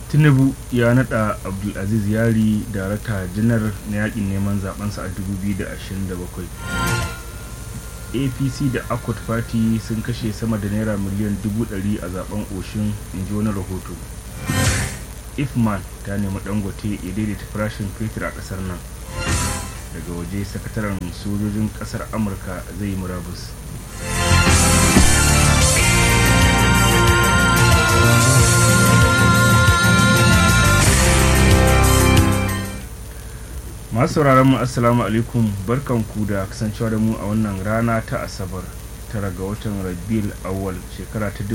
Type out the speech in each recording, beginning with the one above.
tinubu ya nada abdulaziz yari darakta janar na yakin neman zabensa a 2027 apc da akwat party sun kashe sama da naira miliyan 100 a zaben oshin inji wani rahoto ifman ta nemi dangote ya daidaita farashin fetur a kasar nan daga waje sakataren sojojin kasar amurka zai yi murabus masu sauraron mu assalamu alaikum barkanku da kasancewa da mu a wannan rana ta asabar tara ga watan rabiul awwal shekara ta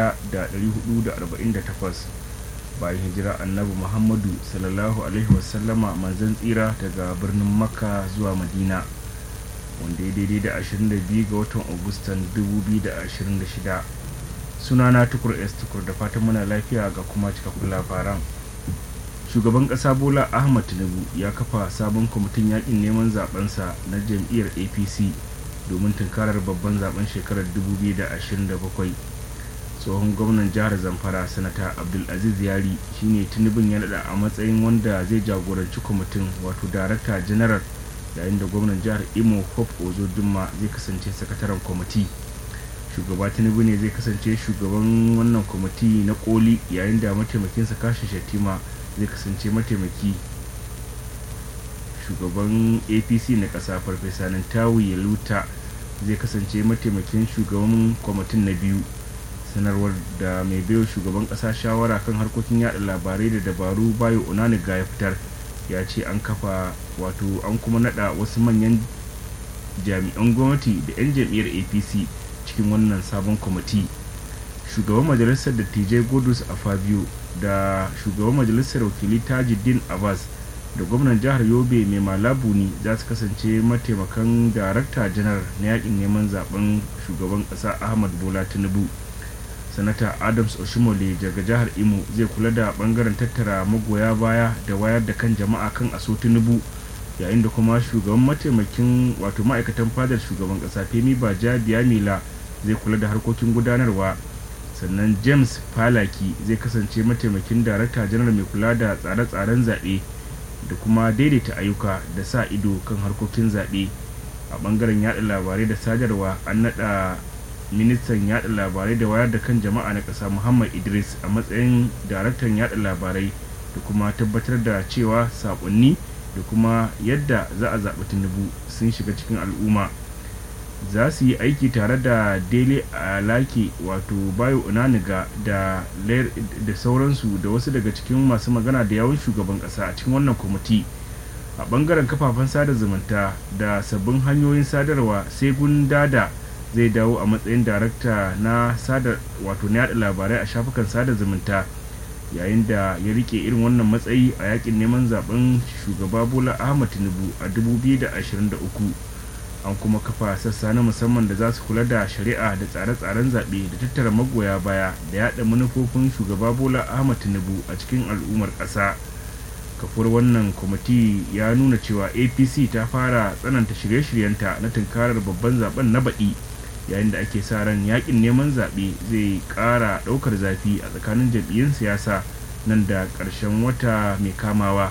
1448 bayan hijira annabi muhammadu sallallahu alaihi wasallama manzan tsira daga birnin makka zuwa madina wanda ya daidai da 22 ga watan agustan 2026 sunana tukur s tukur da fatan muna lafiya ga kuma cikakkun labaran shugaban kasa bola ahmad tinubu ya kafa sabon kwamitin yakin neman zabensa na jam'iyyar apc domin tunkarar babban zaben shekarar 2027 tsohon gwamnan jihar zamfara sanata abdulaziz yari shine tinubun ya nada a matsayin wanda zai jagoranci kwamitin wato darakta general yayin da gwamnan jihar imo hope ozo dumma zai kasance sakataren kwamiti shugaba tinubu ne zai kasance shugaban wannan kwamiti na koli yayin da mataimakinsa kashin shatima zai kasance mataimaki shugaban apc na ƙasa farfesa tawu yaluta zai kasance mataimakin shugaban kwamitin na biyu sanarwar da mai baiwa shugaban ƙasa shawara kan harkokin yada labarai da dabaru bayo onaniga ya fitar ya ce an kafa wato an kuma nada wasu manyan jami'an gwamnati da 'yan jam'iyyar apc cikin wannan sabon kwamiti shugaban majalisar dattijai godus a fabio da shugaban majalisar wakili tajuddin abbas da gwamnan jihar yobe mai malabu ne za su kasance mataimakan darakta janar na yakin neman zaben shugaban kasa ahmad bola tinubu sanata adams oshimole daga jihar imo zai kula da bangaren tattara magoya baya da wayar da kan jama'a kan aso tinubu yayin da kuma shugaban mataimakin wato ma'aikatan fadar shugaban kasa femi baja biyamila zai kula da harkokin gudanarwa sannan james falaki zai kasance mataimakin darakta janar mai kula da tsare-tsaren zaɓe da kuma daidaita ayyuka da sa ido kan harkokin zaɓe a ɓangaren yada labarai da sadarwa an naɗa ministan yada labarai da wayar da kan jama'a na ƙasa muhammad idris a matsayin daraktan yada labarai da kuma tabbatar da cewa saƙonni da kuma yadda za a zaɓi tinubu sun shiga cikin al'umma za su yi aiki tare da dele alaki wato bayo unaniga da da sauransu da wasu daga cikin masu magana da yawon shugaban kasa a cikin wannan kwamiti a bangaren kafafen sada zumunta da sabbin hanyoyin sadarwa sai gundada zai dawo a matsayin darakta na sada wato na yada labarai a shafukan sada zumunta yayin da ya rike irin wannan matsayi a yakin neman zaben shugaba bola ahmad tinubu a 2023 an kuma kafa sassa na musamman da za su kula da shari'a da tsare-tsaren zaɓe da tattara magoya baya da yaɗa manufofin shugaba bola ahmad tinubu a cikin al'ummar ƙasa kafur wannan kwamiti ya nuna cewa apc ta fara tsananta shirye-shiryenta na tunkarar babban zaben na baɗi yayin da ake sa ran yakin neman zaɓe zai ƙara ɗaukar zafi a tsakanin jam'iyyun siyasa nan da ƙarshen wata mai kamawa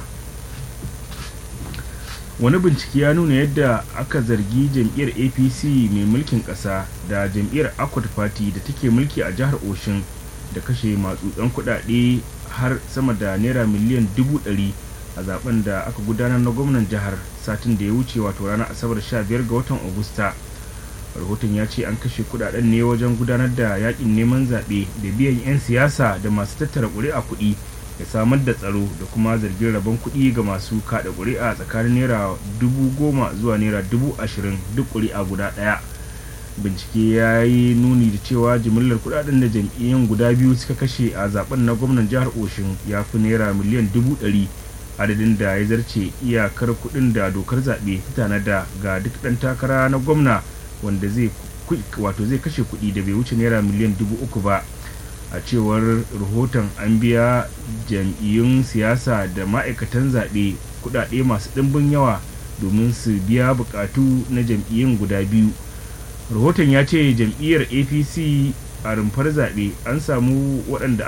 wani bincike ya nuna yadda aka zargi jam'iyyar apc mai mulkin ƙasa da jam'iyyar akwat party da take mulki a jihar oshin da kashe matsutsan kuɗaɗe har sama da naira miliyan dubu ɗari a zaben da aka gudanar na gwamnan jihar satin da ya wuce wato ranar asabar 15 ga watan agusta rahoton ya ce an kashe kudaden ne wajen gudanar da yakin neman zaɓe da biyan 'yan siyasa da masu tattara ƙuri'a kuɗi da samar da tsaro da kuma zargin rabon kuɗi ga masu kaɗa ƙuri'a tsakanin naira dubu goma zuwa naira dubu ashirin duk ƙuri'a guda ɗaya bincike ya yi nuni da cewa jimillar kuɗaɗen da jam'iyyun guda biyu suka kashe a zaben na gwamnan jihar oshin ya fi naira miliyan dubu ɗari adadin da ya zarce iyakar kuɗin da dokar zaɓe ta tanada ga duk ɗan takara na gwamna wanda zai wato zai kashe kuɗi da bai wuce naira miliyan dubu uku ba a cewar rahoton an biya jam'iyyun siyasa da ma'aikatan zaɓe kuɗaɗe masu ɗimbin yawa domin su biya buƙatu na jam'iyyun guda biyu rahoton ya ce jam'iyyar apc a rumfar zaɓe an samu waɗanda